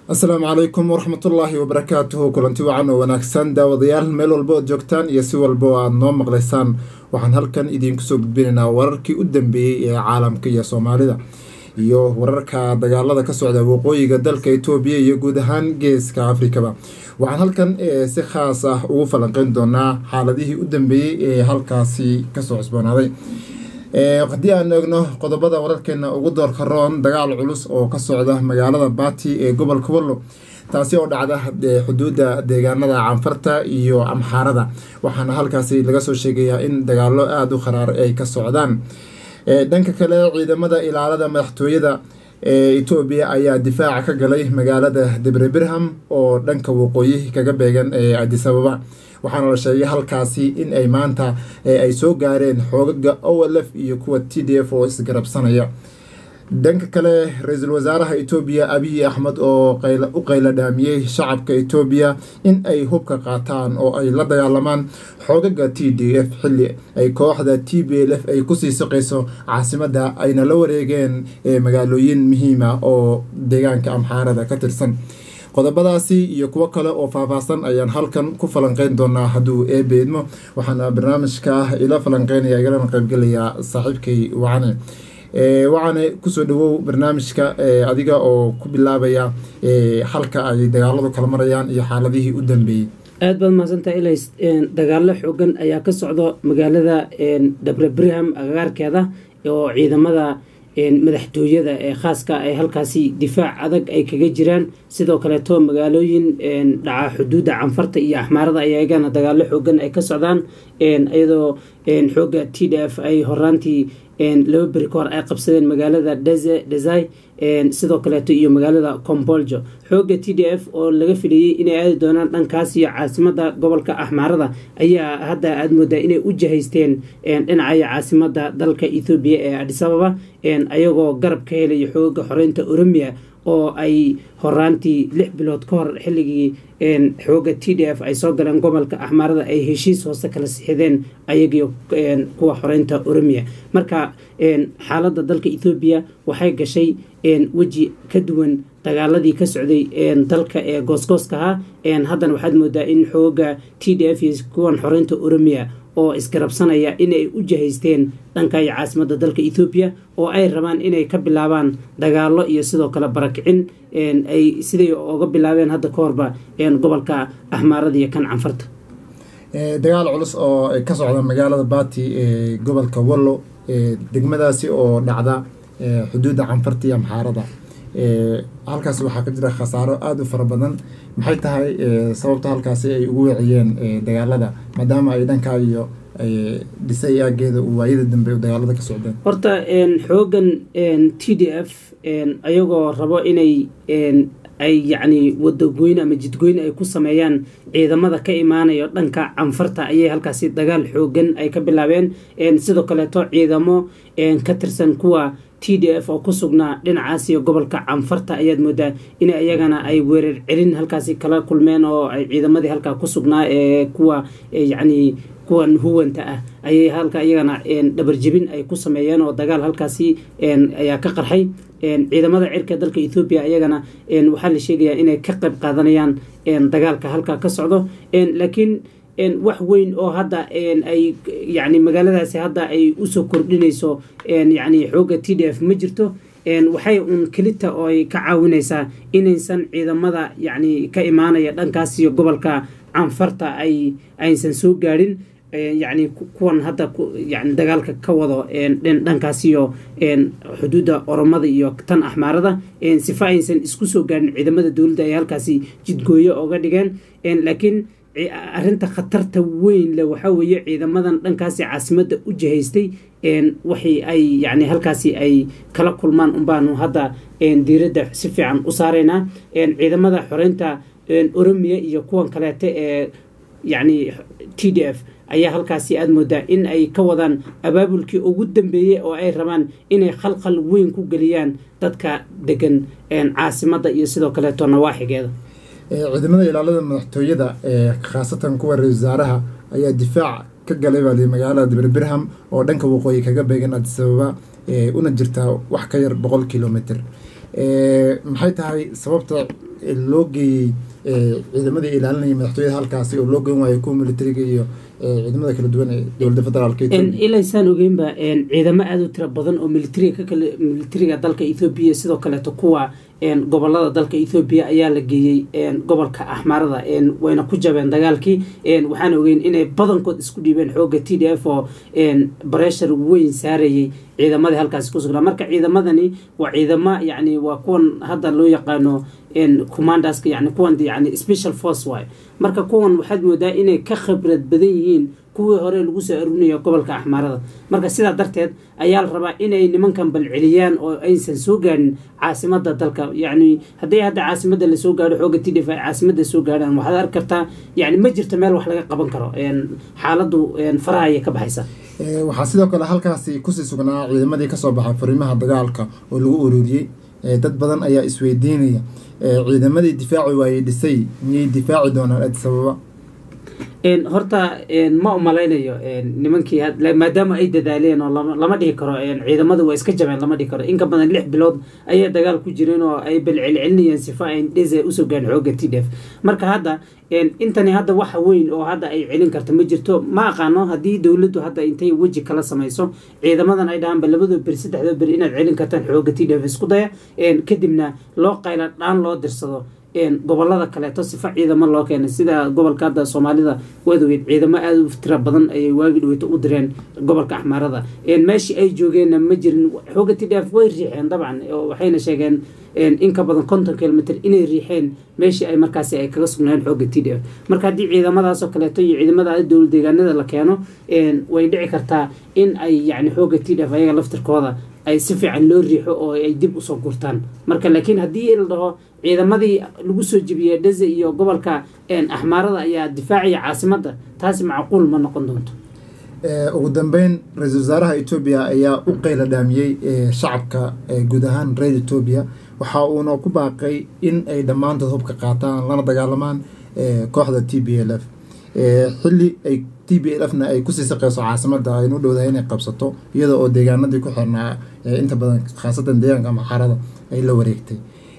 asalaamu calaykum waraxmatullaahi wabarakaatuhu kulanti wacan oo wanaagsan daawadayaal meel walba ood joogtaan iyo si walba oo aada noo maqlaysaan waxaan halkan idiinku soo gudbinaynaa wararkii u dambeeyey ee caalamka iyo soomaalida iyo wararka dagaalada ka socda waqooyiga dalka etoobiya iyo guud ahaan geeska afrikaba waxaan halkan si khaas ah ugu falanqeyn doonaa xaaladihii u dambeeyey ee halkaasi kasoo cusboonaaday haddii aan eegno qodobada wararkeena ugu doorka roon dagaal culus oo ka socda magaalada baati ee gobolka wallo taasi oo dhacda xuduudda deegaanada canfarta iyo amxaarada waxaana halkaasi laga soo sheegayaa in dagaalo aada u kharaar ay ka socdaan dhanka kale ciidamada ilaalada madaxtooyada ee etoobiya ayaa difaaca ka galay magaalada debre birham oo dhanka waqooyi kaga beegan ee adisababa waxaana la sheegay halkaasi in ay maanta ay soo gaareen xoogaga olf iyo kuwa t d f oo isgarabsanaya dhanka kale ra-iisul wasaaraha etoobiya abiy axmed oo u qayla dhaamiyey shacabka etoobiya in ay hubka qaataan oo ay la dagaalamaan xoogaga t d f xilli ay kooxda t b l f ay kusii saqayso caasimada ayna la wareegeen magaalooyin muhiima oo deegaanka amxaarada ka tirsan qodobadaasi iyo kuwo kale oo faahfaahsan ayaan halkan ku falanqeyn doonaa hadduu eebeedmo waxaana barnaamijka ila falanqeynaya igalana qaybgelayaa saaxiibkay wacane wacane kusoo dhawow barnaamijka adiga oo ku bilaabaya halka ay dagaaladu kala marayaan iyo xaaladihii u dambeeyey aad baad mahadsantaha ilays dagaalo xoogan ayaa ka socdo magaalada dabre birham agagaarkeeda oo ciidamada madaxtooyada ee khaaska ay halkaasi difaac adag ay kaga jiraan sidoo kaleeto magaalooyin dhaca xuduudda canfarta iyo axmaarada ayagana dagaalo xoogan ay ka socdaan iyadoo xooga t d f ay horaantii laba beri ka hor ay qabsadeen magaalada desai sidoo kaleeto iyo magaalada comboljo xooga t d f oo laga filayey inay aadi doonaan dhankaas iyo caasimada gobolka axmaarada ayaa hadda aada moodaa inay u jahaysteen dhinacaya caasimada dalka ethoobiya ee adisababa ayagoo garab ka helaya xooga xoreynta oromia oo ay horaantii lix bilood ka hor xilligii xooga t d f ay soo galeen gobolka axmaarada ay heshiis hoose kala sixideen ayagii kuwa xoreynta oromia marka xaaladda dalka ethoobiya waxay gashay weji ka duwan dagaaladii ka socday dalka ee goosgooska ahaa haddana waxaad moodaa in xooga t d f iyo kuwan xoreynta oromia oo isgarabsanaya inay u jahaysteen dhankaiyo caasimada dalka ethoobiya oo ay rabaan inay ka bilaabaan dagaalo iyo sidoo kale barakicin ay siday oga bilaabeen hadda ka horba gobolka axmaarada iyo kan canfarta dagaal culus oo ka socda magaalada baati ee gobolka wallo degmadaasi oo dhacda xuduudda canfarta iyo amxaarada halkaas waxaa ka jira khasaaro aada u fara badan maxay tahay sababta halkaasi ay ugu weciyeen dagaalada maadaama ay dhankaa iyo dhisay aageeda waayada dambe dagaalada ka socdeen horta xoogan t d f ayagoo rabo inay ay yacni wadagoyn ama jidgoyn ay ku sameeyaan ciidamada ka imaanayo dhanka canfarta ayay halkaasi dagaal xoogan ay ka bilaabeen sidoo kaleeto ciidamo ka tirsan kuwa t d f oo ku sugnaa dhinacaas iyo gobolka canfarta ayaad moodaa in iyagana ay weerar celin halkaasi kala kulmeen oo ay ciidamadii halkaa ku sugnaa ee kuwa yacni kuwan huwanta ah ayay halka iyagana dhabarjebin ay ku sameeyeen oo dagaal halkaasi ayaa ka qarxay ciidamada cirka dalka ethoobiya iyagana waxaa la sheegayaa inay ka qayb qaadanayaan dagaalka halkaa ka socdo laakiin wax weyn oo hadda ay yani magaaladaasi hadda ay usoo kordhinayso yani xooga t d f ma jirto waxay uun kelita oo ay ka caawinaysaa inaysan ciidamada yani ka imaanaya dhankaas iyo gobolka canfarta ay aysan soo gaadhin yani kuwan hadda yani dagaalka ka wado dhankaas iyo xuduudda oromada iyo tan axmaarada sifa aysan isku soo gaadhin ciidamada dowladda ay halkaasi jidgooyo oga dhigeen laakiin arinta khatarta weyn le waxaa weeye ciidamadan dhankaasi caasimada u jihaystay waxay ay yani halkaasi ay kala kulmaan unbaanu hadda diiradda si fiican u saaraynaa ciidamada xoreynta oromiya iyo kuwan kaleete ee yani t d f ayaa halkaasi aada moodaa in ay ka wadaan abaabulkii ugu dambeeyey oo ay rabaan inay khalkhal weyn ku geliyaan dadka degan caasimada iyo sidoo kaleeto nawaaxigeeda ciidamada ilaalada madaxtooyada ee khaasatan kuwa ra-isul wasaaraha ayaa difaac ka galay baa li magaalada dibir birham oo dhanka waqooyi kaga beegan adisababa una jirtaa wax ka yar boqol kilomitr maxay tahay sababta loo geeyey ciidamadii ilaalinaya madaxtooyada halkaasi oo loo geyn waayo kuwa militariga iyo ciidamada kala duwan ee dowladda federaalk ilaysaan ogeynba ciidamo aada u tira badan oo militariga ka kale militariga dalka ethoobiya sidoo kaleeto kuwa gobolada dalka ethoobiya ayaa la geeyey gobolka axmaarada wayna ku jabeen dagaalkii waxaan ogeyn inay badankood isku dhiibeen xooga t d f oo bareshar weyn saarayay ciidamadii halkaasi ku sugnaa marka ciidamadani waa ciidamo yani waa kuwan hadda loo yaqaano commanderska yani kuwan yani special force waay marka kuwan waxaad moodaa inay ka khibrad badan yihiin kuwii hore lagu soo aruurinayo gobolka axmaarada marka sidaa darteed ayaa la rabaa inay nimankan balceliyaan oo aysan soo gaadhin caasimada dalka yani haddii hadda caasimada lasoo gaadho xooga t d f ay caasimada soo gaadhaan waxaad arki kartaa yani ma jirto meel wax laga qaban karo xaaladu faraha ayay ka baxaysa waxaa sidoo kale halkaasi kusii sugnaa ciidamadii kasoo baxay fariimaha dagaalka oo lagu ururiyey dad badan ayaa isweydiinaya ciidamadii difaaci waayey dhisay miyay difaaci doonaan addis ababa horta ma umalaynayo nimankii maadaama ay dadaaleen oo lama dhihi karo ciidamada waa iska jabeen lama dhihi karo inka badan lix bilood ayay dagaal ku jireen oo ay balcelcelinayeen sifa ay dhese usoo gaadhin xooga t d f marka hadda intani hadda waxa weyn oo hadda ay celin karta ma jirto ma aqaano haddii dowladdu hadda intay weji kala samayso ciidamadan ay dhahaanba labadoo beri saddexdoo beri inaad celin kartaan xooga t d f isku daya kadibna loo qayla dhaan loo dirsado gobolada kaleeto sifa ciidamo loo keenay sida gobolka hadda soomaalida waadaweyd ciidamo aada u tira badan ayay waagi dhaweyto u direen gobolka axmaarada meeshii ay joogeenna ma jirin xooga t d f way riixeen dabcan waxayna sheegeen in ka badan konton kilomitr inay riixeen meeshii ay markaasi ay kaga sugnaayeen xooga t d f marka haddii ciidamadaasoo kaleeto iyo ciidamada dowlad deegaanada la keeno way dhici kartaa in ay yani xooga t d f ayaga laftirkooda ay si fiican loo riixo oo ay dib usoo gurtaan marka laakiin haddii la dhaho ciidamadii lagu soo jebiyey dheze iyo gobolka axmaarada ayaa difaacaya caasimadda taasi macquul ma noqon doonto ugu dambeyn ra-iisul wasaaraha etoobiya ayaa u qeyla dhaamiyey shacabka guud ahaan reer etoobiya waxa uuna ku baaqay in ay dhammaantood hubka qaataan lana dagaalamaan kooxda t b l f xilli ay t b l f na ay kusii saqeyso caasimada aynu dhowdahay inay qabsato iyada oo deegaanadii ku xirnaa inta badan khaasatan deegaanka maxarada ay la wareegtay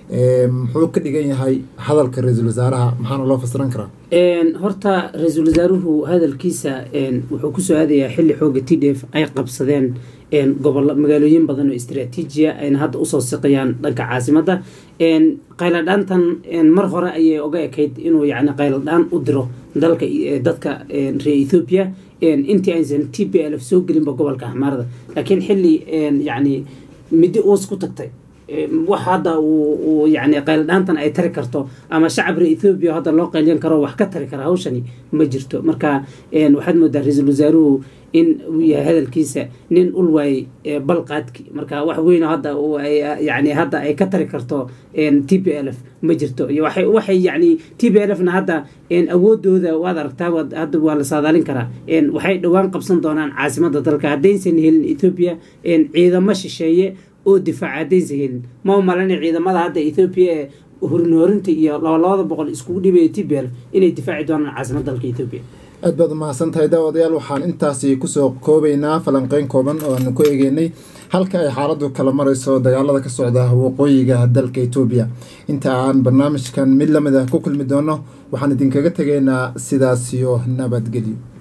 muxuu ka dhigan yahay hadalka ra-iisul wasaaraha maxaana loo fasiran karaa horta ra-iisul wasaaruhu hadalkiisa wuxuu kusoo aadayaa xilli xooga t d f ay qabsadeen gobolo magaalooyin badan oo istraatiijiya ayna hadda usoo siqayaan dhanka caasimadda qayladhaantan mar hore ayay oga ekayd inuu yani qayladhaan u diro dalka dadka reer ethoobiya intii aysan t b l f soo gelinba gobolka axmaarada laakiin xilli yani middi uus ku tagtay wax hadda uu yani qayladhaantan ay tari karto ama shacab reer ethoobiya hadda loo qaylyan karo wax ka tari kara hawshani ma jirto marka waxaad moodaa ra-iisul wasaaruhu in uu yahay hadalkiisa nin ul waayey balqaadki marka wax weyn hadda yani hadda ay ka tari karto t b l f ma jirto waxay yani t b l f na hadda awoodooda waad aragtaa hadda waa la saadaalin karaa waxay dhowaan qabsan doonaan caasimada dalka haddaysan helin ethoobiya ciidamo shisheeye oo difaaca haddaysan helin ma umalana ciidamada hadda ethoobiya ee horinhorinta iyo labalabada boqol iskugu dhibaya t b l inay difaaci doonaan caasimada dalka ethoobiya aad baad umahadsan tahay daawadayaal waxaan intaasi kusoo koobaynaa falanqeyn kooban oo aanu ku egeynay halka ay xaaladu kala marayso dagaalada ka socda waqooyiga dalka etoobiya inta aan barnaamijkan mid lamid ah ku kulmi doono waxaan idinkaga tegaynaa sidaasiyo nabadgelyo